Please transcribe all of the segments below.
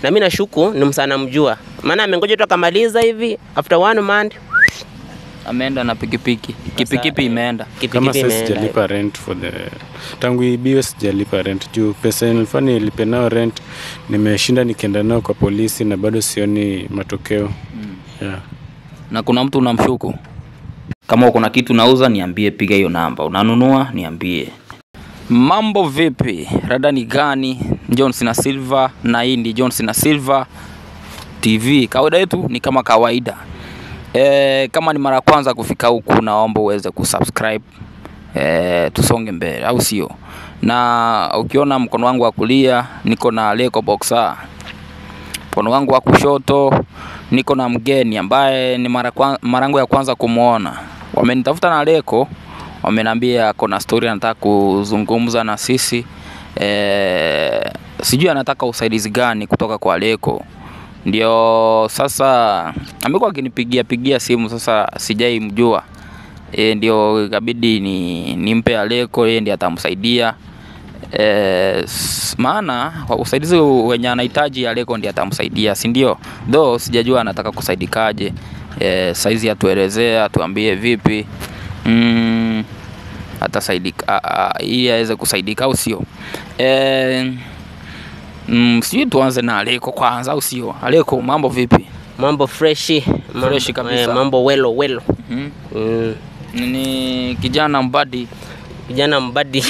na mimi nashuku ni msana mjua, maana amengoja tu akamaliza hivi after one month Ameenda na pikipiki. Kipikipi imeenda. kama kipikipi sasa imeenda. sijalipa rent for the tangu ibiwe sijalipa rent juu pesa nilifaa nilipe nao rent nimeshinda nikienda nao kwa polisi na bado sioni matokeo yeah. Na kuna mtu unamshuku? Kama uko na kitu nauza niambie, piga hiyo namba. Unanunua niambie. Mambo vipi? Rada ni gani? Johnson na Silva na hii ndi Johnson na Silva TV. Kawaida yetu ni kama kawaida. E, kama ni mara ya kwanza kufika huku, naomba uweze kusubscribe e, tusonge mbele, au sio? Na ukiona mkono wangu wa kulia niko na Leko Boxer, mkono wangu wa kushoto niko na mgeni ambaye ni mara kwa- mara yangu ya kwanza kumwona. Wamenitafuta na Leko, wameniambia ako na story anataka kuzungumza na sisi e, sijui anataka usaidizi gani kutoka kwa Leko ndio sasa amekuwa akinipigia pigia simu sasa sijai mjua e, ndio ikabidi ni nimpe Aleko yeye ndiye atamsaidia e, s- maana kwa usaidizi wenye anahitaji Aleko ndiye atamsaidia si ndio though sijajua anataka kusaidikaje e, saizi atuelezea atuambie vipi mm, atasaidika a- a- ili aweze kusaidika au sio e, Mm, sijui tuanze na Aleko kwanza au sio? Aleko, mambo vipi? mambo freshi mambo, Freshi kabisa. eh, mambo welo welo Mhm. mm. Ni kijana mbadi. kijana mbadi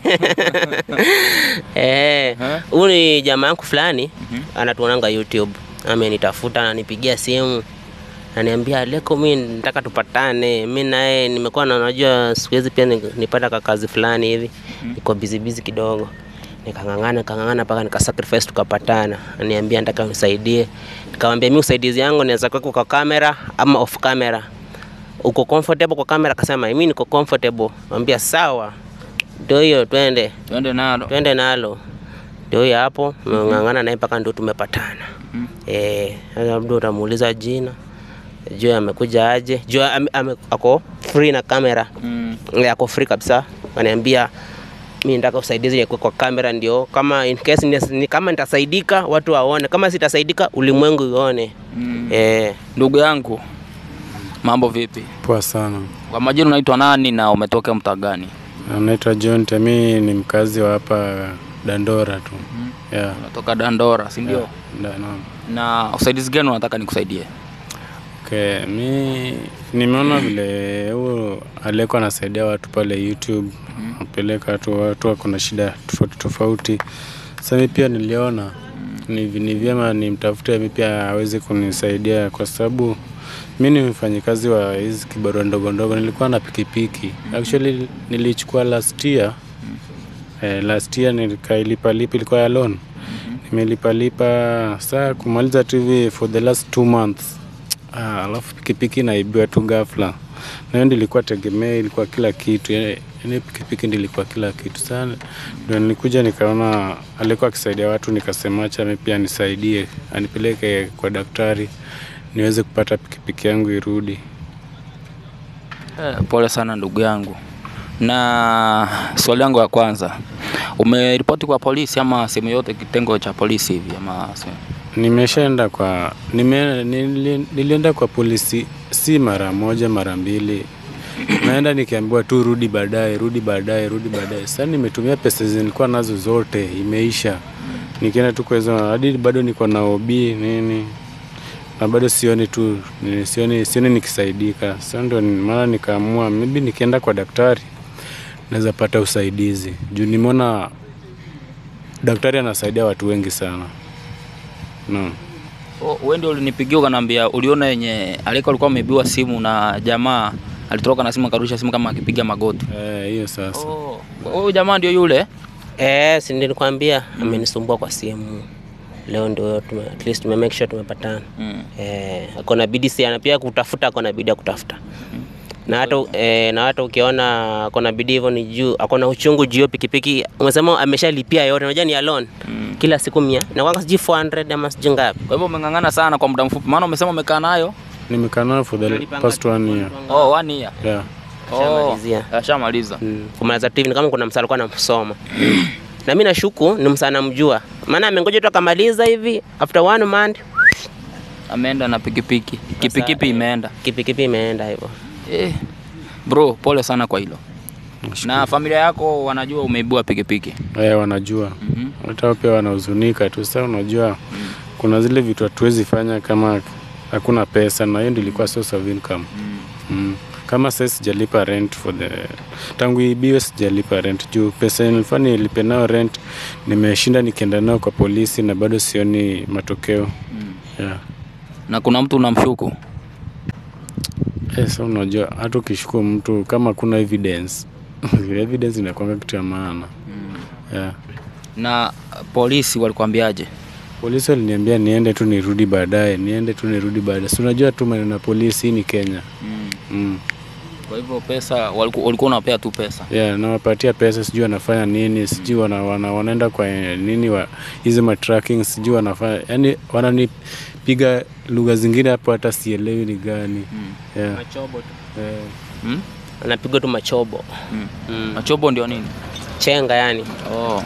eh, Eh? huyu ni jamaa yangu fulani anatuonanga YouTube, amenitafuta ananipigia simu ananiambia Leko, mi nataka tupatane. Mi naye nimekuwa na najua siku hizi pia ni- nipata ka kazi fulani hivi, niko busy busy kidogo, nikang'ang'ana nikang'ang'ana mpaka nikasacrifice tukapatana. Ananiambia nataka unisaidie, nikamwambia mi usaidizi yangu naweza kuweka kwa kamera ama off camera uko comfortable kwa kamera? Akasema mimi niko comfortable. Mwambia sawa, ndio hiyo, twende Twende nalo. twende nalo. Ndio hiyo hapo, ng'ang'ana naye mpaka ndio tumepatana. Eh, sasa labda utamuuliza jina, juu amekuja aje, juu ame, ame, ako free na kamera Mm. Eh, ako free kabisa. Ananiambia mimi nataka usaidizi ya kwa kamera, ndio kama in case ni, ni kama nitasaidika watu waone, kama sitasaidika ulimwengu ione. Mm. Eh, Ndugu yangu, mambo vipi? poa sana Kwa majina unaitwa nani na umetoka mtaa gani? naitwa John Temi ni mkazi wa hapa Dandora tu yeah. Unatoka Dandora, si ndio? Da- naam. Na usaidizi gani unataka nikusaidie? Okay, mi nimeona vile huo Aleko anasaidia watu pale YouTube, apeleka watu watu wako na shida tofauti tofauti. Sasa mi pia niliona ni, ni vyema nimtafute mi pia aweze kunisaidia kwa sababu mi ni mfanyikazi wa hizi kibarua ndogo ndogo, nilikuwa na pikipiki actually nilichukua last year eh, last year nikailipa lipa ilikuwa ya loan nimelipa lipa saa kumaliza tu hivi for the last two months ah, alafu pikipiki naibiwa tu ghafla na hiyo ndio ilikuwa tegemea ilikuwa kila kitu yani yani pikipiki ndio ilikuwa kila kitu sana ndio nilikuja nikaona alikuwa akisaidia watu nikasema acha mimi pia nisaidie anipeleke kwa daktari niweze kupata pikipiki yangu irudi Eh, pole sana ndugu yangu. Na swali yangu ya kwanza, umeripoti kwa polisi ama sehemu yote kitengo cha polisi hivi ama se- Nimeshaenda kwa nime, nili, nilienda kwa polisi si mara moja mara mbili, naenda nikiambiwa tu rudi baadaye, rudi baadaye, rudi baadaye. Sasa nimetumia pesa zilikuwa nazo zote, imeisha. Nikienda tu kwa hizo hadi bado niko na OB nini na bado sioni tu ni- sioni, sioni nikisaidika. Sasa ndio ni- maana nikaamua maybe nikienda kwa daktari naweza pata usaidizi juu nimeona daktari anasaidia watu wengi sana no. Oh, wewe ndio ulinipigia ukaniambia uliona yenye Aleko alikuwa ameibiwa simu na jamaa alitoroka na simu akarusha simu kama akipiga magoti. Eh, hiyo sasa Oh, huyu jamaa ndio yule? Eh, si nilikwambia amenisumbua kwa simu. Leo ndio tume, at least tume make sure tumepatana. Mm. Eh, ako na bidii sana pia kutafuta, ako na bidii ya kutafuta. Na hata eh, na hata ukiona ako na bidii hivyo ni juu, ako na uchungu juu hiyo pikipiki. Umesema ameshalipia yote, unajua ni ya loan. Kila siku 100. Na wanga sijui 400 ama sijui ngapi. Kwa hivyo umeng'ang'ana sana kwa muda mfupi, maana umesema umekaa nayo nimekaa nayo for the past one year oh, one year. yeah. Oh, Ashamalizia. ashamaliza. Mm. Kumaliza tu hivi ni kama kuna msala alikuwa anamsoma. na mimi nashuku ni msana mjua. maana amengoja tu akamaliza hivi after one month Ameenda na pikipiki, kipikipi imeenda. kipikipi imeenda hivyo. Eh, bro, pole sana kwa hilo. Na familia yako wanajua umeibua pikipiki? Eh, wanajua Mhm. hata wao pia wanahuzunika tu. Sasa unajua kuna zile vitu hatuwezi fanya kama hakuna pesa, na hiyo ndio ilikuwa source of income mm. Kama sasa sijalipa rent for the tangu ibiwe, sijalipa rent juu pesa nilifaa nilipe nao rent, nimeshinda nikienda nao kwa polisi na bado sioni matokeo yeah. Na kuna mtu unamshuku? Eh, sasa unajua hata ukishukua mtu kama kuna evidence evidence inakwanga kitu ya maana yeah. Na polisi walikwambiaje? Polisi waliniambia niende tu nirudi baadaye, niende tu nirudi baadaye. Si unajua tu maneno ya polisi, hii ni Kenya mm. Kwa hivyo pesa waliku- walikuwa unapea tu pesa. Yeah, nawapatia pesa, sijui wanafanya nini, sijui wana, wana, wanaenda kwa eh, nini wa hizi ma tracking, sijui wanafanya yani, wananipiga lugha zingine hapo hata sielewi ni gani yeah. Machobo tu. Eh, Hmm? Anapigwa tu machobo. Mm. Mm. Machobo ndio nini? Chenga yani. Oh.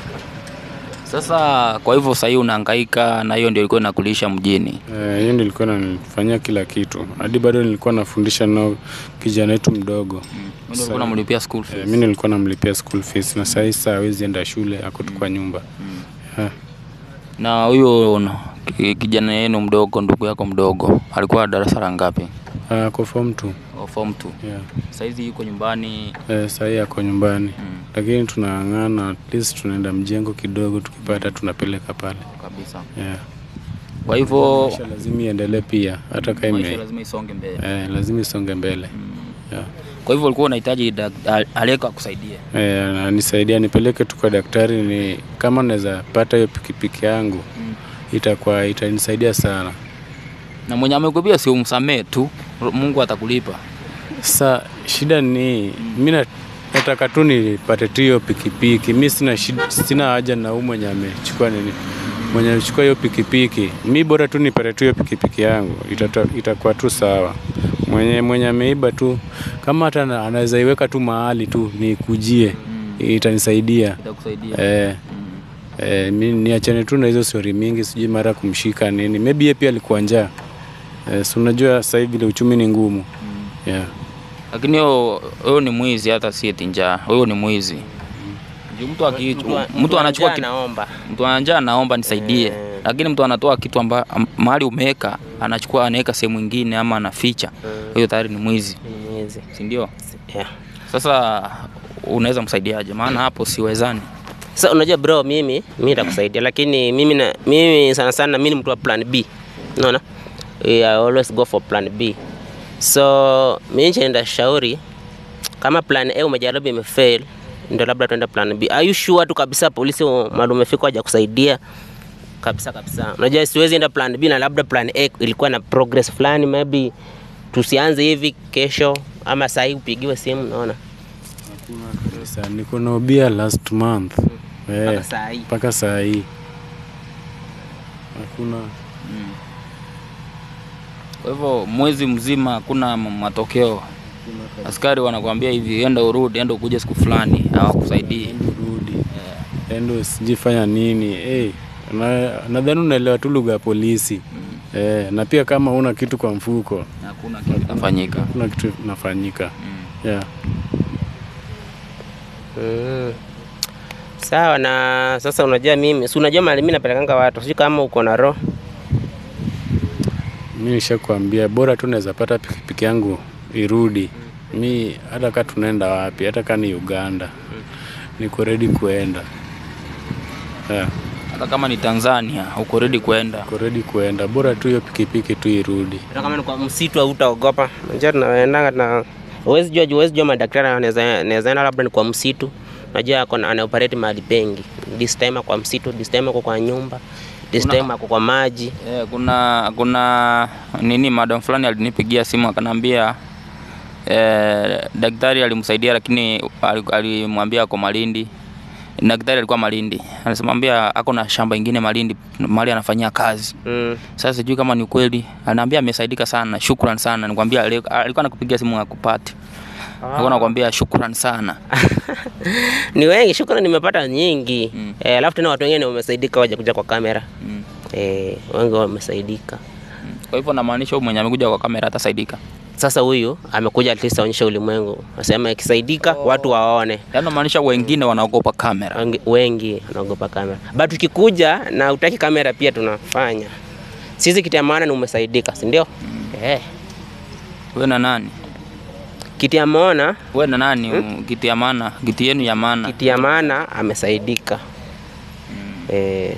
Sasa kwa hivyo sahii unahangaika na hiyo ndio ilikuwa inakulisha mjini. eh, hiyo ndio ilikuwa nanifanyia kila kitu, hadi bado nilikuwa nafundisha nao kijana wetu mdogo Mm. Ndio ulikuwa unamlipia school eh, fees. mi nilikuwa namlipia school fees na sahii saa hawezi enda shule, ako tu kwa nyumba yeah. Na huyo na- ki- kijana yenu mdogo, ndugu yako mdogo, alikuwa darasa la ngapi? Ah, ako form two Oh, form 2. yeah. Saizi yuko nyumbani. Eh, sahii ako nyumbani Mm. lakini tunang'ana, at least tunaenda mjengo kidogo, tukipata tunapeleka pale Kabisa. yeah. Kwa hivyo Maisha lazima iendelee pia, hata kama maisha ime lazima isonge mbele. eh, lazima isonge mbele yeah. Kwa hivyo ulikuwa unahitaji dak- al- aliyeko akusaidie. Eh, anisaidia nipeleke tu kwa daktari, ni kama naweza pata hiyo pikipiki yangu itakuwa itanisaidia sana. Na mwenye amekupia si umsamee tu, Mungu atakulipa. Sa shida ni mi na- nataka tu nipate tu hiyo pikipiki. Mi sina shida, sina haja na huyu mwenye amechukua nini, mwenye amechukua hiyo pikipiki. Mi bora tu nipate tu hiyo pikipiki yangu, itata- itakuwa tu sawa. Mwenye mwenye ameiba tu, kama hata ana- anaweza iweka tu mahali tu nikujie, itanisaidia Itakusaidia. eh. Eh, mi niachane tu na hizo stori mingi, sijui mara kumshika nini. Maybe yeye pia alikuwa njaa. Eh, si unajua sasa hivi vile uchumi ni ngumu. Yeah. Lakini huyo huyo ni mwizi, hata si eti njaa. Huyo ni mwizi. Juu mtu aki mtu anachukua kitu anaomba. mtu anajaa anaomba nisaidie, Eh. lakini mtu anatoa kitu amba am- mahali umeweka anachukua anaweka sehemu nyingine ama anaficha, huyo tayari ni mwizi, Ni mwizi. si ndio? Yeah. Sasa unaweza msaidiaje? Maana hapo siwezani. Sasa unajua bro, mimi mimi nitakusaidia, lakini mimi na mimi sana sana mimi ni mtu wa plan B. Unaona? I always go for plan B. So mimi nitaenda shauri kama plan A umejaribu imefail, ndio labda tuende plan B. Are you sure tu kabisa polisi mahali umefika haja kusaidia? Kabisa kabisa. Unajua siwezi enda plan B na labda plan A ilikuwa na progress fulani maybe tusianze hivi kesho ama saa hii upigiwe simu unaona? Sasa niko na ubia last month. Eh, Mpaka saa hii. mpaka saa hii. Hakuna Kwa hivyo mwezi mzima hakuna m- matokeo. Askari wanakuambia hivi, enda urudi, enda ukuje siku fulani, hawakusaidii. rudi. Endo sijifanya nini. Eh, na nadhani unaelewa tu lugha ya polisi. Eh, na pia kama una kitu kwa mfuko, Hakuna kitu kitafanyika. kuna kitu inafanyika. Yeah. Mm. Sawa na sasa unajua mimi, si unajua mali mimi napelekanga watu. Sijui kama uko na roho. Mi nishakwambia bora tu naweza pata pikipiki yangu irudi. Mi hata kaa tunaenda wapi, hata kaa ni Uganda, niko ready kuenda. Yeah, Hata kama ni Tanzania, uko ready kuenda. niko ready kuenda, bora tu hiyo pikipiki tu irudi. Hata kama ni kwa msitu hautaogopa. Unajua tunaendanga na huwezi jua huwezi jua madaktari anaweza anaweza enda labda ni kwa msitu. Unajua ako na- ana operate mahali pengi. This time ako kwa msitu, this time ako kwa nyumba, this Kuna- time ako kwa maji. Eh, kuna kuna nini, madam fulani alinipigia simu akanambia eh, daktari alimsaidia lakini ali- alimwambia ako Malindi. Daktari alikuwa Malindi, anasemwambia ako na shamba ingine Malindi mahali anafanyia kazi. Mm. Sasa sijui kama ni ukweli, anaambia amesaidika sana, shukran sana. Nikwambia ali- alikuwa anakupigia simu akupati. Nilikuwa nakwambia shukrani sana. ni wengi, shukrani nimepata nyingi Mm. eh, alafu tena watu wengine wamesaidika waje kuja kwa kamera Mm. eh, wengi wamesaidika. Kwa hivyo namaanisha huyu mwenye amekuja kwa kamera atasaidika. Sasa huyu amekuja at least aonyeshe ulimwengu, asema ikisaidika watu waone. Yaani namaanisha wengine wanaogopa kamera. Wengi- Wengi wanaogopa kamera, but ukikuja na utaki kamera pia tunafanya sisi. Kitu ya maana ni umesaidika, si ndio? Eh, Wewe na nani? kitu ya maana, Wewe na nani? Kitu ya maana, kitu yenu ya maana. kitu ya maana amesaidika eh,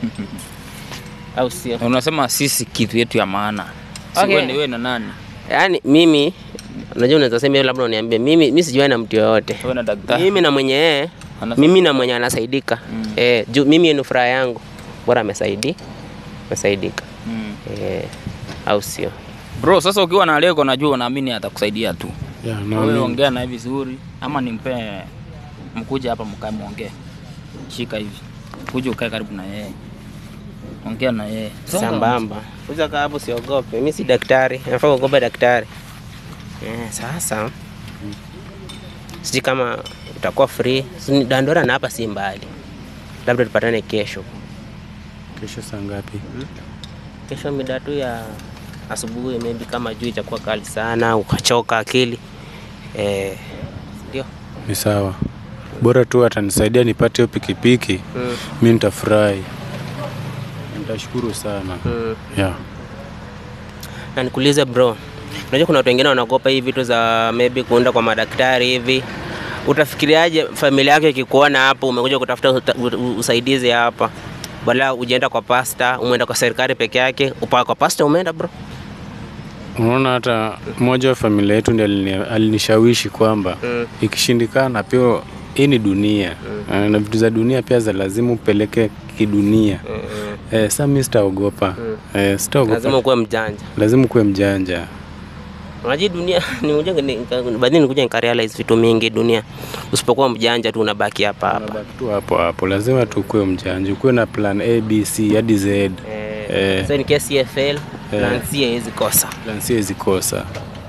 au sio? Unasema sisi kitu yetu ya maana. Si Okay. wewe ni wewe na nani? Yaani mimi unajua, unaweza sema labda uniambie mimi, mimi sijuani na mtu yoyote Wewe na daktari. mimi na mwenye yeye Anasa- mimi na mwenye anasaidika eh, juu mimi ni furaha yangu, bora amesaidi amesaidika Mm. eh, au sio? Bro, sasa ukiwa na Leko najua naamini atakusaidia tu. Yeah, Wewe naamini. ongea naye vizuri ama nimpe mkuje hapa mkae muongee. Shika hivi. Kuja ukae karibu na yeye. Ongea na yeye. Songa. Sambamba, kuja kaa hapo, siogope. Mimi si daktari, nafaa kuogopa daktari eh. Sasa sijui kama utakuwa free, Si ni Dandora na hapa si mbali, labda tupatane kesho. Kesho saa ngapi? Kesho mida tu ya asubuhi, maybe kama juu itakuwa kali sana ukachoka akili eh, ndio Ni sawa, bora tu atanisaidia nipate hiyo pikipiki, mm, mi nitafurahi, nitashukuru sana mm. yeah. Na nikuulize bro, unajua kuna watu wengine wanaogopa hii vitu za maybe kuenda kwa madaktari hivi. Utafikiriaje familia yako ikikuona hapo umekuja kutafuta uta- u- usaidizi hapa, badala ujienda kwa pasta, umeenda kwa serikali peke yake, upa kwa pasta umeenda bro? Unaona, hata mmoja wa familia yetu ndiye alini- alinishawishi kwamba Mm. ikishindikana pia hii ni dunia Eh, na vitu za dunia pia za lazima upeleke kidunia. Mm, Eh, sa mi sitaogopa eh, sitaogopa, Lazima ukuwe mjanja. lazima ukuwe mjanja. Unajua dunia ni ujanga ni baadhi nikuja nikarealize vitu mingi dunia. Usipokuwa mjanja tu unabaki hapa hapa. Unabaki tu hapo hapo, lazima tu ukuwe mjanja, ukuwe na plan A, B, C hadi Z. Eh, Eh. so in case CFL plan C haiwezi kosa. Plan C haiwezi kosa.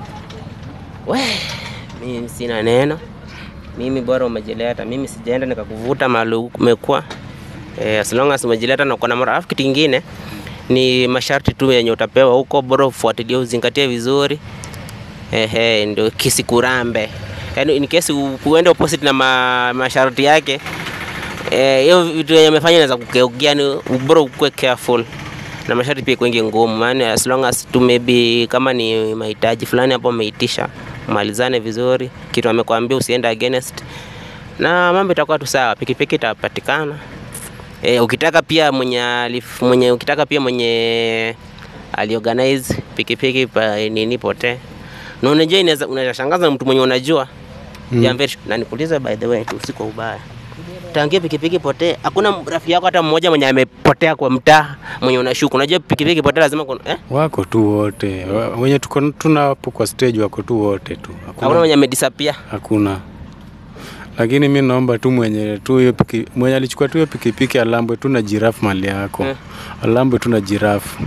We, mimi sina neno. Mimi bora umejileta. Mimi sijaenda nikakuvuta mahali umekuwa. Eh, as long as umejileta na uko na mara. Alafu kitu kingine ni masharti tu yenye utapewa huko, bora ufuatilie, uzingatie vizuri. Ehe, ndio kisikurambe. Yaani in case u- uende opposite na ma, masharti yake eh, hiyo vitu yenye amefanya inaweza kukeukia, ni bora ukuwe careful na masharti pia kuingi ngumu, maana as long as tu maybe kama ni mahitaji fulani hapo umeitisha, malizane vizuri, kitu amekwambia usiende against, na mambo itakuwa tu sawa, pikipiki itapatikana. E, ukitaka pia mwenye, alif, mwenye ukitaka pia mwenye aliorganize pikipiki pa nini potee na unajua inaweza unaweza shangaza mtu mwenye unajua mm. na nikuulize by the way tu si kwa ubaya tangia pikipiki potee hakuna rafiki yako hata mmoja mwenye amepotea kwa mtaa mwenye unashuku unajua pikipiki potee lazima kuna, eh? Wako tu wote Wa- wenye tuko tuna hapo kwa stage, wako tu wote tu, hakuna hakuna, mwenye amedisappear hakuna. Lakini mi naomba tu mwenye tu hiyo piki, mwenye alichukua tu hiyo pikipiki alambwe tu na jirafu mali yako Eh. alambwe tu na jirafu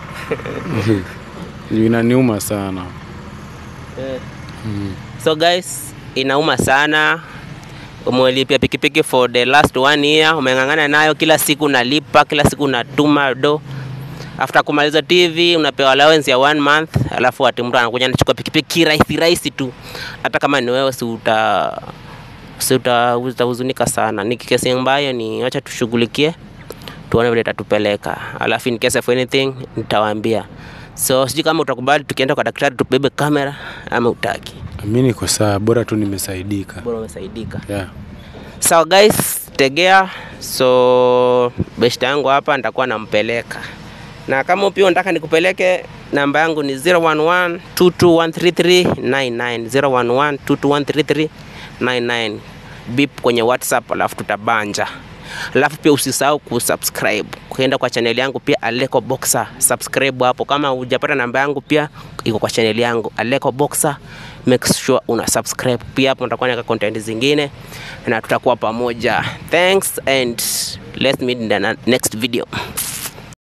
Juu inaniuma sana so guys inauma sana umelipia pikipiki for the last one year umeng'ang'ana nayo kila siku unalipa kila siku unatuma do after kumaliza tv unapewa allowance ya one month alafu ati mtu anakuja anachukua pikipiki kirahisi rahisi tu hata kama ni wewe si uta si uta- utahuzunika sana ni kesi ambayo ni wacha tushughulikie tuone vile itatupeleka alafu in case of anything nitawaambia so sijui kama utakubali tukienda kwa daktari tubebe kamera ama utaki mi niko sawa, bora tu nimesaidika bora umesaidika yeah. sawa guys tegea so beshta yangu hapa nitakuwa nampeleka na kama pia unataka nikupeleke namba yangu ni 011 221339 011 221339 bip kwenye whatsapp alafu tutabanja alafu pia usisahau kusubscribe kuenda kwa channel yangu pia aleko boxer subscribe hapo kama hujapata namba yangu pia iko kwa channel yangu aleko boxer make sure una subscribe pia hapo nitakuwa naweka content zingine na tutakuwa pamoja thanks and let's meet in the next video